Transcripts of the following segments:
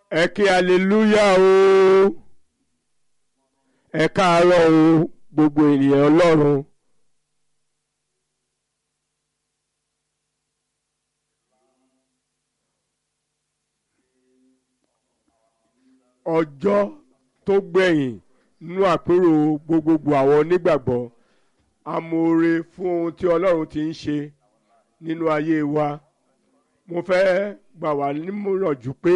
ẹ kí aleluya o ẹ káàárọ̀ o gbogbo ènìyàn ọlọ́run. ọjọ́ tó gbẹ̀yìn nínú àpérò gbogbogbò àwọn onígbàgbọ́ amóore fún ohun tí ọlọ́run ti ń ṣe nínú ayé wa mo fẹ́ gbà wá nímọ̀rànjú pé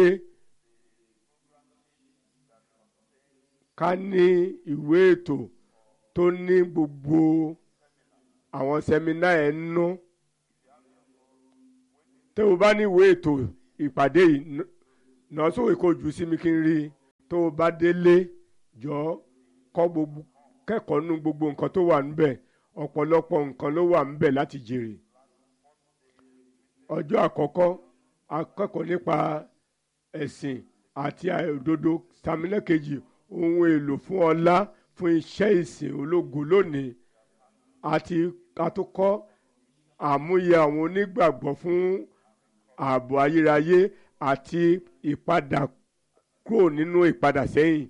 ká ní ìwé ètò tó ní gbogbo àwọn sẹ́mínà ẹ̀ nú tó o bá ní ìwé ètò ìpàdé yìí náà sóòwò kò jù sí mi kí n rí i tó o bá délé jọ kọ́ gbogbo kẹ́kọ̀ọ́ nú gbogbo nǹkan tó wà níbẹ̀ ọ̀pọ̀lọpọ̀ nǹkan ló wà níbẹ̀ láti jèrè ọjọ́ àkọ́kọ́ akẹ́kọ̀ọ́ nípa ẹ̀sìn àti òdodo sàmílẹ́kejì ohun èlò fún ọlá fún iṣẹ́ ìsìn ológo lónìí àti àtúkọ́ àmúyẹ àwọn onígbàgbọ́ fún ààbò ayérayé àti ìpadà kúrò nínú ìpadà sẹ́yìn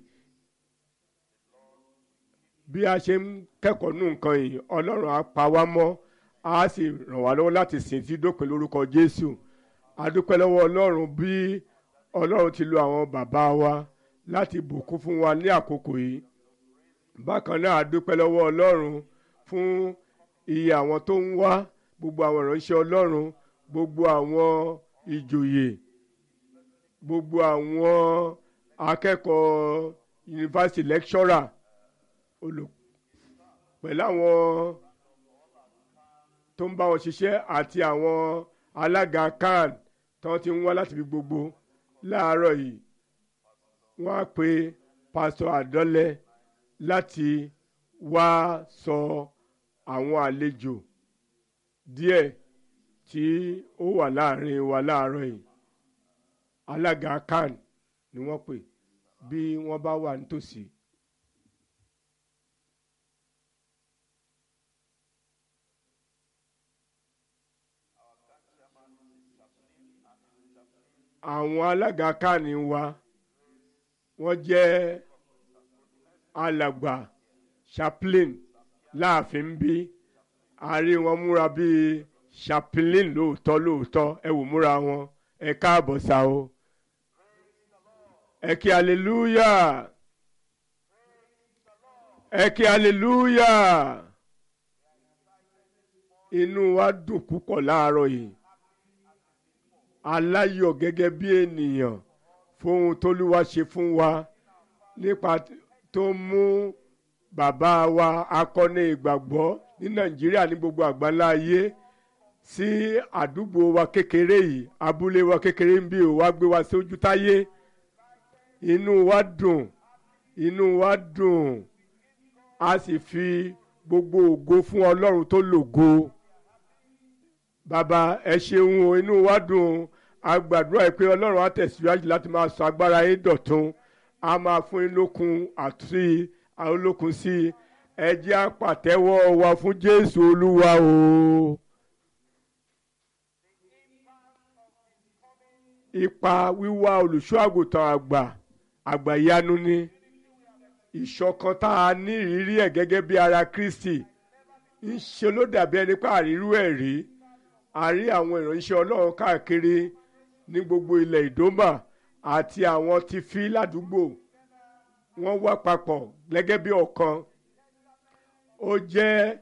bí a ṣe ń kẹ́kọ̀ọ́ nù nǹkan yìí ọlọ́run á pa wá mọ́ á sì ràn wá lọ́wọ́ láti sìn tí dópin lórúkọ jésù a dúpẹ́ lọ́wọ́ ọlọ́run bí ọlọ́run ti lo àwọn bàbá wa láti bùkún fún wa ní àkókò yìí bákan náà a dúpẹ́ lọ́wọ́ ọlọ́run fún iye àwọn tó ń wá gbogbo àwọn ìránṣẹ́ ọlọ́run gbogbo àwọn ìjòyè gbogbo àwọn akẹ́kọ̀ọ́ yunifásitì lẹ́kṣọ́rà pẹ̀lú àwọn tó ń bá wọn ṣiṣẹ́ àti àwọn alága kan tí wọ́n ti ń wá láti fi gbogbo láàárọ̀ yìí wọ́n á pe pásítọ̀ àdọ́lẹ̀ láti wá sọ àwọn àlejò díẹ̀ tí ó wà láàrin wa láàárọ̀ yìí alága kan ni wọ́n pè bí wọ́n bá wà nítòsí. àwọn alága kan wa wọ́n jẹ́ alàgbà chaplain láàfin bí àárín wọn múra bíi chaplain lóòótọ́ lóòótọ́ ẹ wò múra wọn ẹ káàbọ̀ sá o ẹ kí hallelujah ẹ kí hallelujah inú wa dùn púpọ̀ láàárọ̀ yìí aláyọ̀ gẹ́gẹ́ bí ènìyàn fún ohun tóluwa ṣe fún wa nípa tó mú bàbá wa akọni ìgbàgbọ́ ní nàìjíríà ní gbogbo àgbáńlá ayé sí àdúgbò wa kékeré yìí abúlé wa kékeré ń bí o wá gbé wa sójú táyé inú wa dùn inú wa dùn a sì fi gbogbo ògo fún ọlọ́run tó lògo bàbá ẹ ṣeun o inú wa dùn a gbàdúrà yìí pé ọlọ́run á tẹ̀síwájú láti máa sọ agbára yín dọ̀tun a máa fún yín lókun àti olókun sí i ẹ jẹ́ àpàtẹ́wọ́ wa fún jésù olúwa o. ipa wíwá olùṣọ́ àgùntàn àgbà àgbà ìyanu ni ìṣọ̀kan tá a ní ìrírí ẹ̀ gẹ́gẹ́ bí ara kristi ń ṣe ló dàbí ẹni pé àrírú ẹ̀ rí a rí àwọn ìránṣẹ́ ọlọ́run káàkiri ní gbogbo ilẹ̀ ìdómà àti àwọn ti fi ládùúgbò wọ́n wá papọ̀ gẹ́gẹ́ bí ọ̀kan ó jẹ́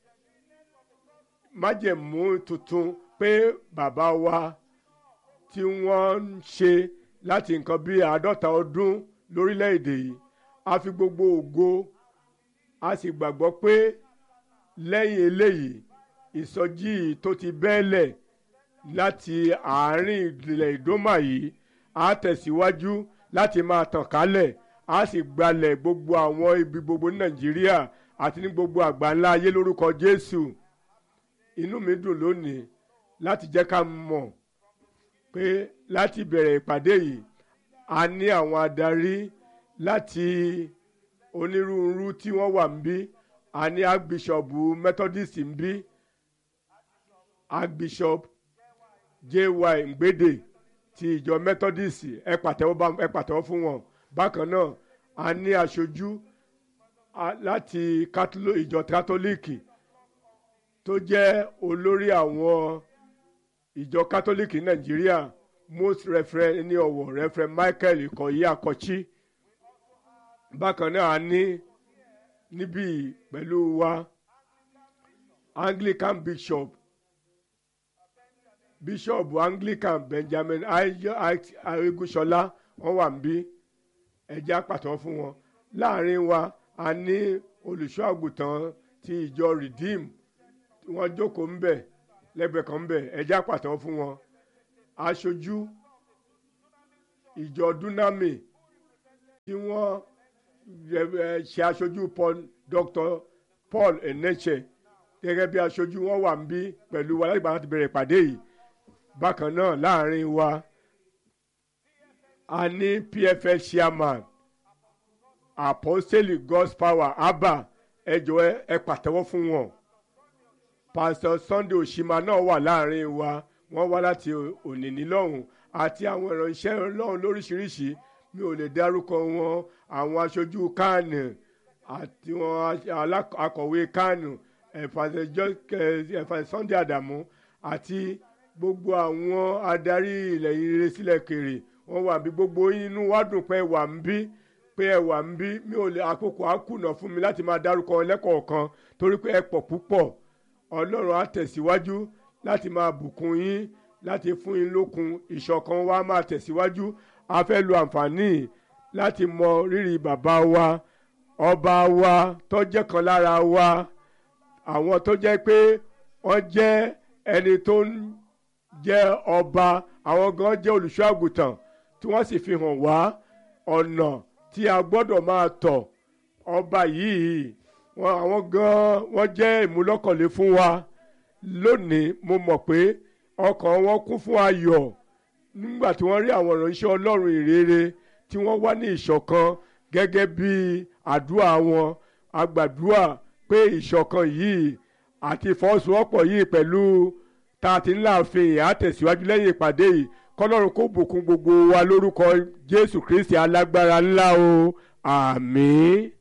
májẹ̀mú tuntun pé bàbá wa tí wọ́n ń ṣe láti nǹkan bí àádọ́ta ọdún lórílẹ̀‐èdè yìí a fi gbogbo ògo a sì gbàgbọ́ pé lẹ́yìn eléyìí ìsọjí tó ti bẹ́ẹ̀lẹ̀ láti àárín ìdílẹ̀ ìdómà yìí á tẹ̀síwájú láti máa tàn kálẹ̀ á sì gbalẹ̀ gbogbo àwọn ibi gbogbo ní nàìjíríà àti ní gbogbo àgbáńlá ayé lórúkọ jésù inú mi dùn lónìí láti jẹ́ ká mọ̀ pé láti bẹ̀rẹ̀ ìpàdé yìí a ní àwọn adarí láti onírúurú tí wọ́n wà ń bí a ní archbishop methodist ń bí archbishop jy ngbede ti ìjọ methodist ẹ pàtẹ́wọ́ bá ẹ pàtẹ́wọ́ fún wọn bákan náà a ní aṣojú láti ìjọ kátólíìkì tó jẹ́ olórí àwọn ìjọ kátólíìkì nàìjíríà most referent ní ọ̀wọ̀ referent michael ìkọ̀yí àkọ́chí bákan náà a ní níbí pẹ̀lú wa anglican bishop bishop anglican benjamin ayegunṣọlá wọn wà níbí ẹjẹ àpàtàn fún wọn láàrin wa a ní olùṣọ́ àgùntàn ti ìjọ redeem tí wọ́n jókòó ń bẹ̀ lẹ́gbẹ̀ẹ́ kan ń bẹ̀ ẹjẹ àpàtàn fún wọn aṣojú ìjọ dunami tí wọ́n ṣe aṣojú paul dr paul eneche gẹ́gẹ́ bí aṣojú wọn wà ń bí pẹ̀lú wa láti láti bẹ̀rẹ̀ ìpàdé yìí bákan náà láàrin wa a ní pfs chairman apostolic god's power abba ẹ jọ̀ọ́ ẹ pàtẹ́wọ́ fún wọn pastor sunday oshima náà wà láàrin wa wọ́n wá láti ònìní lọ́hùn àti àwọn ìránṣẹ́ ọlọ́run lóríṣiríṣi mi ò lè dárúkọ wọn àwọn aṣojú kánù àti wọn akọ̀wé kánù ẹ̀fà sunday adamu àti gbogbo àwọn adarí ilẹ̀ ire sílẹ̀ kèrè wọ́n wà bí gbogbo inú wa dùn pé wà ń bí pé ẹ wà ń bí mi ò lè àkókò á kùnà fún mi láti máa dárúkọ lẹ́kọ̀ọ̀kan torí pé ẹ pọ̀ púpọ̀ ọlọ́run á tẹ̀síwájú láti máa bùkún yín láti fún yín lókun ìṣọ̀kan wa máa tẹ̀síwájú a fẹ́ lo àǹfààní láti mọ rírì bàbá wa ọba wa tó jẹ́ kan lára wa àwọn tó jẹ́ pé wọ́n jẹ́ ẹni tó ń jẹ́ ọba àwọn gan jẹ́ olùṣọ́ àgùntàn tí wọ́n sì fi hàn wá ọ̀nà tí a gbọ́dọ̀ máa tọ̀ ọba yìí wọn àwọn gan wọ́n jẹ́ ìmúlọ́kànlé fún wa lónìí mo mọ̀ pé ọkàn wọn kún fún ayọ̀ nígbà tí wọ́n rí àwọn ìránṣẹ́ ọlọ́run ìrere tí wọ́n wá ní ìṣọ̀kan gẹ́gẹ́ bí àdúrà wọn agbàdúrà pé ìṣọ̀kan yìí àti ìfọwọ́sowọ́pọ̀ yìí pẹ̀lú tá a ti ń láàfin àtẹ̀síwájú lẹ́yìn ìpàdé yìí kọ́lọ́run kó bùkún gbogbo wa lórúkọ jésù kristi alágbára ńlá o àmín.